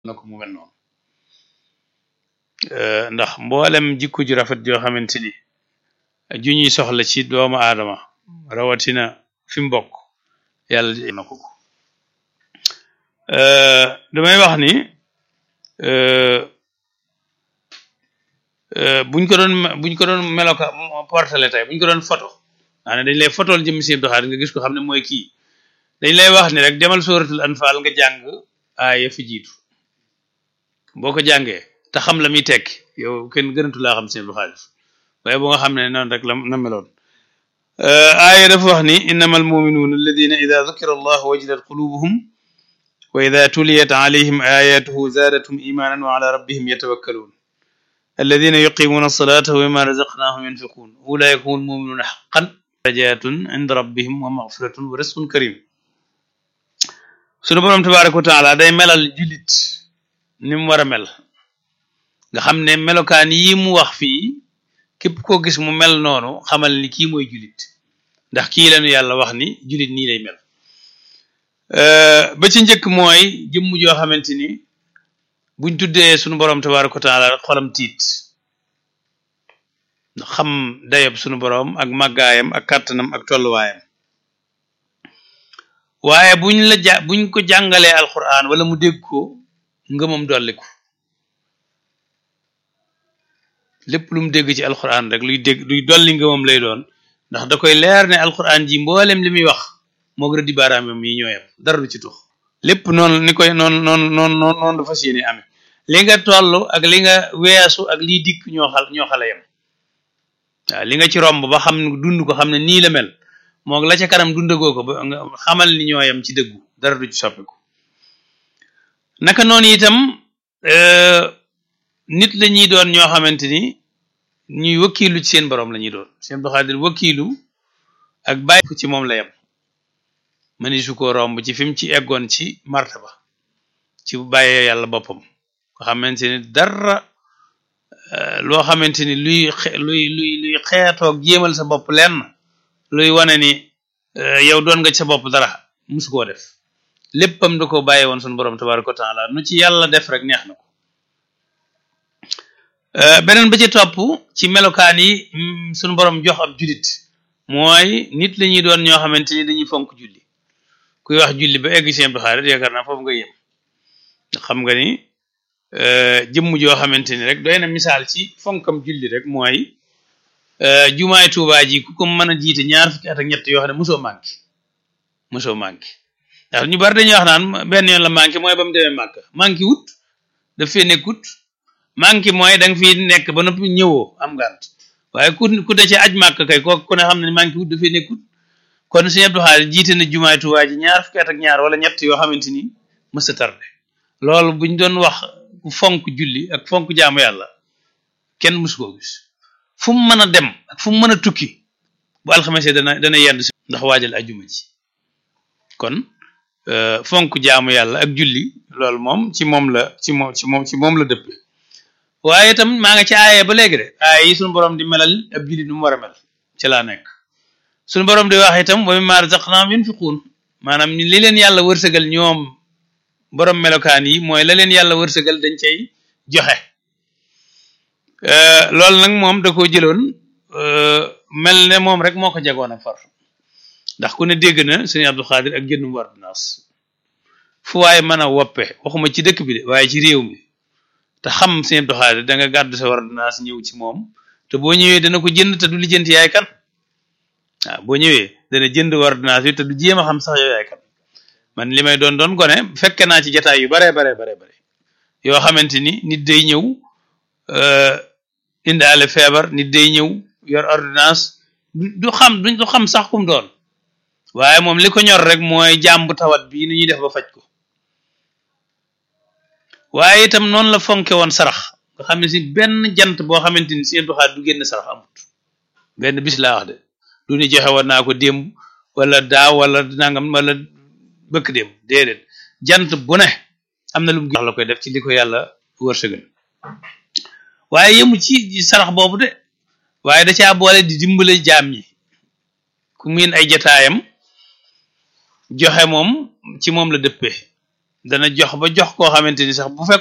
na ko mu mel noonu ndax mboolem jikko ju rafet joo xamante ni ju ñuy soxla ci doomu aadama rawatina fi mu bokk yàlla na ko ko damay wax ni buñ ko doon buñ ko doon meloka portale tey buñ ko doon photo maanaam dañ lay photool jëm si doxaat nga gis ko xam ne mooy kii dañ lay wax ni rek demal suratul anfal nga jàng aaya fi jiitu boo ko jàngee te xam la muy tekki yow kenn gënatu laa xam seen lu xaalis waaye boo nga xam ne noonu rek la na meloon aaya dafa wax ni innama almuminuuna alladina ida dukira allah wajilat qulubuhum wa ida tuliyat alayhim ayatuhu zaadatum imanan wa ala rabbihim yatawakkaluun alladina yuqimuuna alsalata wa mimma razaqnahum yunfiquun ulaika hum almuminuuna xaqan darajatun inda rabbihim wa maxfiratun wa risqun karim sunu boroom tabaraka wa taala day melal jullit ni mu war a mel nga xam ne melokaan yi mu wax fii képp koo gis mu mel noonu xamal ni kii mooy jullit ndax kii lañu yàlla wax ni jullit nii lay mel ba ci njëkk mooy jëmm joo xamante ni buñ tuddee sunu boroom tabaraka wa taala xolam tiit xam dayob sunu boroom ak màggaayam ak kàttanam ak tolluwaayam waaye buñ la ja buñ ko jàngalee alquran wala mu dégg ko ngëmam dolliku lépp lu mu dégg ci alquran rek luy dégg luy dolli ngëmam lay doon ndax da koy leer ne alquran ji mboolem li muy wax moog rëddi baaraamam yi ñooyam dara du ci tux lépp noonu ni koy noonu noonu noonu noonu noonu la fas yéene amee li nga toll ak li nga weesu ak liy dikk ñoo xal ñoo xale yam waaw li nga ci romb ba xam dund ko xam ne nii la mel moog la ca kanam dundagoo ko ba nga xamal ni ñooyam ci dëggu dara du ci soppiku naka noonu itam nit la ñuy doon ñoo xamante ni ñuy wakkiilu ci seen borom la ñuy doon seen doxalin wakkiilu ak bàyyi ko ci moom la yem mëni su ko romb ci fi mu ci eggoon ci martaba ci bàyyee yàlla boppam nga xamante ni dara loo xamante ni luy luy luy luy xeetoog jéemal sa bopp lenn luy wane ni yow doon nga ci sa bopp dara musu koo def léppam da ko bàyyi woon sunu borom tabaraka wa taala nu ci yàlla def rek neex na ko beneen ba ci topp ci melokaan yi sunu borom jox ab julit mooy nit la ñuy doon ñoo xamante ni dañuy fonk julli kuy wax julli ba egg seen xaarit yaakaar naa foofu nga yem xam nga ni jëmm joo xamante ni rek doy na misaal ci fonkam julli rek mooy jumaay Tuubaa ji ku ko mën a jiite ñaar fukki at ak ñett yoo xam ne mosoo manqué mosoo manqué ndax ñu bari dañuy wax naan benn yoon la manqué mooy ba mu demee màkk manqué wut daf fee nekkut manqué mooy da nga fi nekk ba noppi ñëwoo am ngànt waaye ku ku de ci aj màkk kay kooku ku ne xam ne manqué wut dafee nekkut kon Sëñ Abdou Khadre jiite na jumaay Tuubaa ji ñaar fukki at ak ñaar wala ñett yoo xamante ni mës a tardé loolu buñ doon wax ku fonk julli ak fonk jaamu yàlla kenn mësu koo gis fu mu mën a dem ak fu mu mën a tukki bu alxames dana dana yend si ndax waajal ajuma ji kon fonk jaamu yàlla ak julli loolu moom ci moom la ci moom ci moom ci moom la dëppe waaye itam maa nga ci aaye ba léegi de aaye yi suñu borom di melal ab julli nu mu war a mel ci laa nekk suñu borom di wax itam wa mimmaa razaqnaahum yunfiquun maanaam li leen yàlla wërsëgal ñoom borom melokaan yi mooy la leen yàlla wërsëgal dañ cay joxe loolu nag moom da koo jëloon mel ne moom rek moo ko jagoon ak far ndax ku ne dégg na sëñ Abdou Khadre ak jëndum ordonnance fu waaye mën a woppe waxuma ci dëkk bi de waaye ci réew mi te xam sëñ Abdou Khadre da nga gàddu sa ordonnance ñëw ci moom te boo ñëwee dana ko jënd te du lijjanti yaay kan waaw boo ñëwee dana jënd ordonnance bi te du jéem a xam sax yow yaay kan man li may doon doon gone fekke naa ci jataay yu bare bare bare bare yoo xamante ni nit day ñëw indaale feebar nit day ñëw yor ordonnance du xam du xam sax kum doon waaye moom li ko ñor rek mooy jàmbu tawat bii nu ñuy def ba faj ko waaye itam noonu la fonke woon sarax nga xam ne si benn jant boo xamante ni seen doxaat du génn sarax amut benn bis laa wax de du ni joxe woon naa ko démb wala daaw wala nangam wala bëkk démb déedéet jant bu ne am na lu mu la koy def ci li ko yàlla wërsëgal waaye yëmu ci sarax boobu de waaye da caa boole di dimbale jaam ñi ku miin ay jataayam joxe moom ci moom la dëppee dana jox ba jox koo xamante ni sax bu fekk